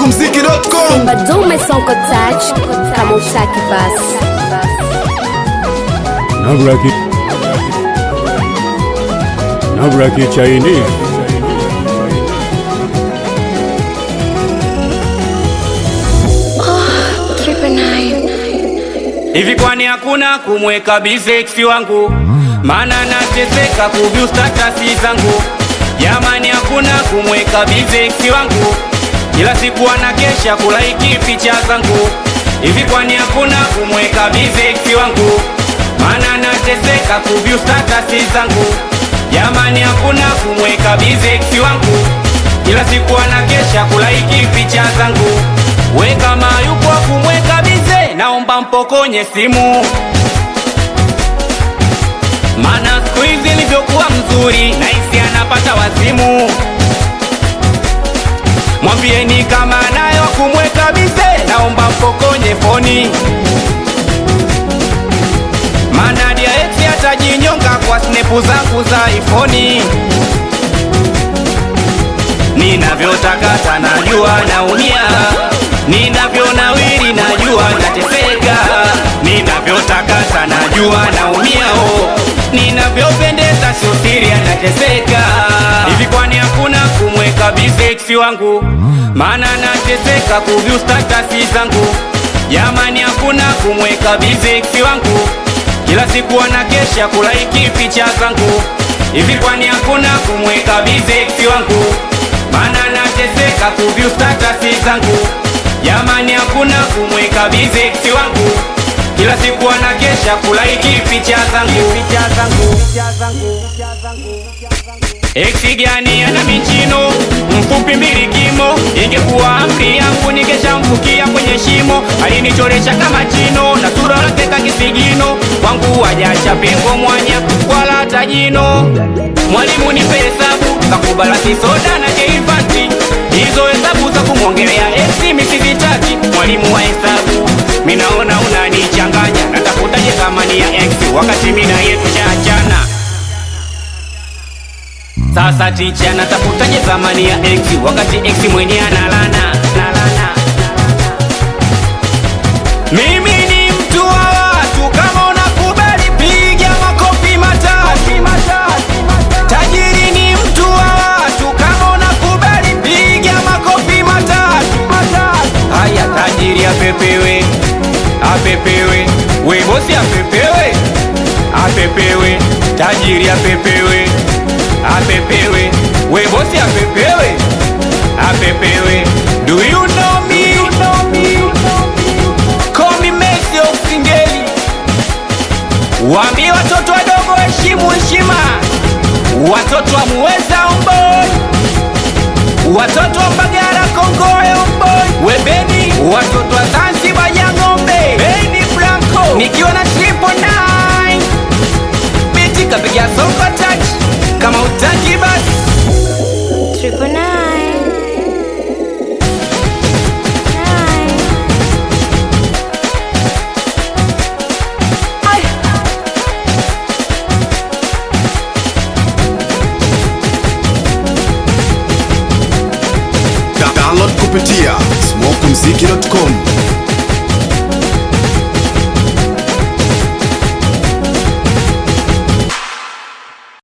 smokumziki.com Simba dume sonko touch kama utaki basi Navraki Navraki Chinese Hivi kwani hakuna kumweka biseksi wangu? Maana nateseka kuvyu statasi zangu. Jamani, hakuna kumweka biseksi wangu, kila siku anakesha kulaiki picha zangu. Hivi kwani hakuna kumweka biseksi wangu? Maana nateseka kuvyu statasi zangu. Jamani, hakuna kumweka biseksi wangu, kila siku anakesha kulaiki picha zangu. We kama yupo kumweka bize, naomba mpokonye simu, mana siku hizi ilivyokuwa mzuri, naisi anapata wazimu. Mwambieni kama nayo kumweka bize, naomba mpokonye foni, mana dia ex atajinyonga kwa snepu zangu za ifoni ninavyotakata najua naumia, ninavyonawiri najua nateseka, ninavyotakata najua naumia, oh, ninavyopendeza sio siri anateseka. Hivi kwani hakuna kumweka biseksi wangu? Maana nateseka kuvyu statasi zangu. Jamani, hakuna kumweka biseksi wangu, kila siku anakesha kulaiki picha zangu. Hivi kwani hakuna kumweka biseksi wangu? Maana nateseka kuvyu statasi zangu. Jamani, hakuna kumweka bizeksi wangu, kila siku anakesha kulaiki picha zangu. Picha zangu. Eksi gani ana michino mfupi mbili kimo, ingekuwa amri yangu ningeshamfukia kwenye shimo. Alinichoresha kama chino na sura lake ka kisigino, kwangu wajacha pengo mwanya wala hata jino. Mwalimu nipe hesabu kakubala kisoda na keifanti, hizo hesabu za kumwongelea eksi misizitaki. Mwalimu wa hesabu, minaona unanichanganya, natafutaje thamani ya eksi wakati mina yetu chaachana. Sasa ticha natafutaje thamani ya x wakati x mwenye analana nalana. Mimi ni mtu wa watu, kama unakubali piga makofi matatu. Tajiri ni mtu wa watu, kama unakubali piga makofi matatu. Haya, tajiri apepewe, apepewe, we bosi apepewe, apepewe, tajiri apepewe apepewe we bosi apepewe apepewe do you know me call me Messi of Singeli waambie watoto wadogo heshimu heshima watoto wa muweza omboi watoto wa Mbagala Kongoe omboi webeni watoto wa Zanzibar ya ng'ombe Beni Blanco nikiwa na triple nine biti kapiga songo touch kama utaki basi Triple nine. Nine. download kupitia smokumziki.com